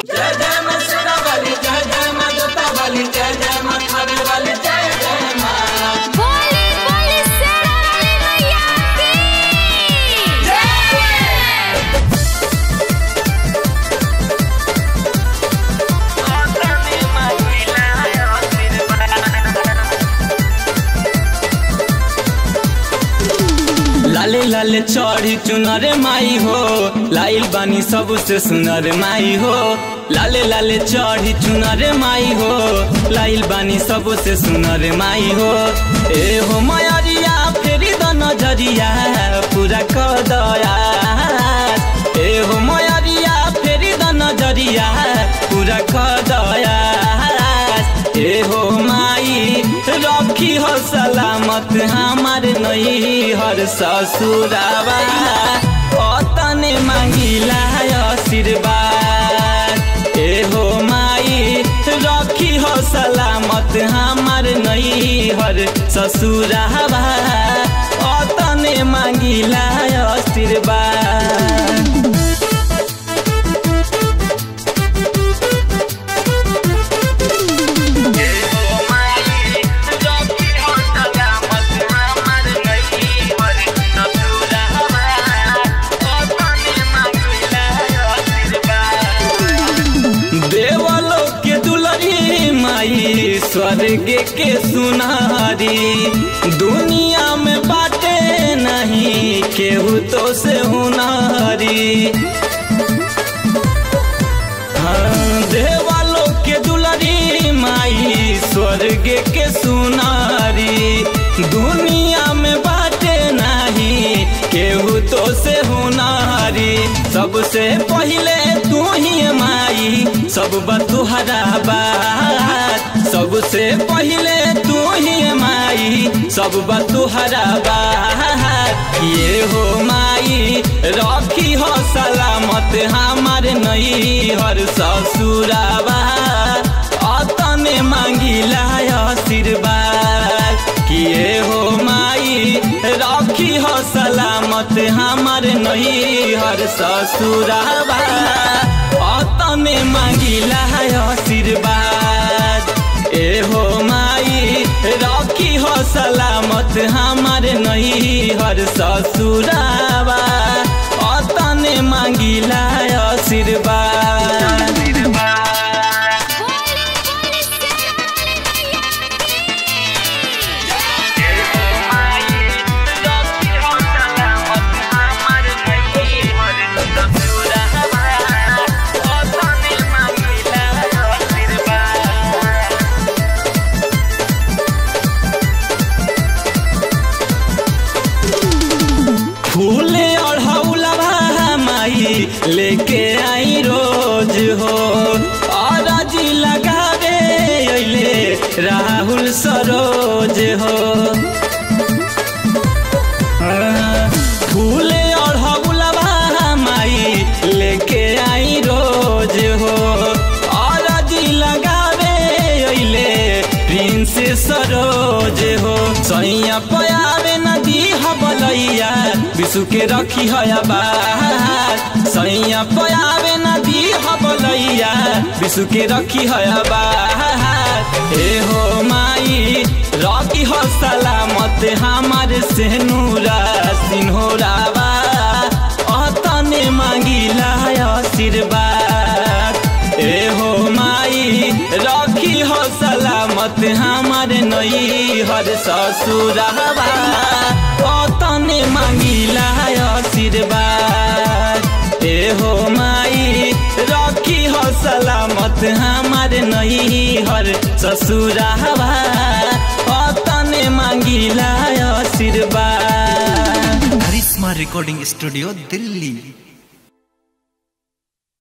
जय जय मां शेरा वाली जय जय मां जोता वाली जय जय मां खावे वाली जय जय मां बोली बोली शेरा वाली मैया की लाले लाले चढ़ी चुनर माई हो लाइल बानी सबसे सुनर माई हो लाले लाले चढ़ी चुनर माई हो लाइल बानी सबसे सुनर माई हो ए हो मयरिया फेरी द नजरिया पूरा कर दया ए हो मयरिया फेरी द नजरिया पूरा कर दया ए हो माई रखी हो सलामत हमार नई हर ससुरावा अतने मांगिला आशीर्वाद ए हो माई रखी हो सलामत हमार नई हर ससुरावा अतने मांगिला आशीर्वाद देवलोक के दुलरी माई स्वर्ग के सुनारी दुनिया में बाटे नहीं केहू तो से हुनारी हाँ, देवलोक के दुलरी माई स्वर्ग के सुनारी दुनिया में बाटे नहीं केहू तो से हुनारी सबसे पहले तू ही माई सब बतुहरा बात सबसे पहले तू ही माई सब बतुहरा बात ये हो माई रखी हो सलामत हमार नई हर ससुराबा अतने मांगिला आशीर्वाद किए हो माई रखी हो सलामत हमार नई हर ससुराबा अतने मांगिला आशीर्वाद ए हो माई रखी हो सलामत हमार नई हर ससुराबा अतने मांगिला आशीर्वाद बोली बोली शेरा वाली मैया फूले अढ़ौलवा माई लेके आई रोज हो और जी लगावे अइले राहुल सरोज हो हाँ, फूले अढ़ौलवा माई लेके आई रोज हो और जी लगावे अइले प्रिंस सरोज हो सैया पयावे नदी हबलैया विशु के रखी है बात सैया पयावे नदी हबलैया विशु के रखी है बात हे हो माई रखी हो सलामत हमारे से नूरा सिन्होरावा अतने मांगिला आशीर्वाद ए हो माई रखी हो सलामत हमारे नई हर ससुराबा अतने मांगिला आशीर्वाद ए हो माई रखी हो सलामत हमारे नई हर ससुराबा अतने मांगिला आशीर्वाद करिश्मा रिकॉर्डिंग स्टूडियो दिल्ली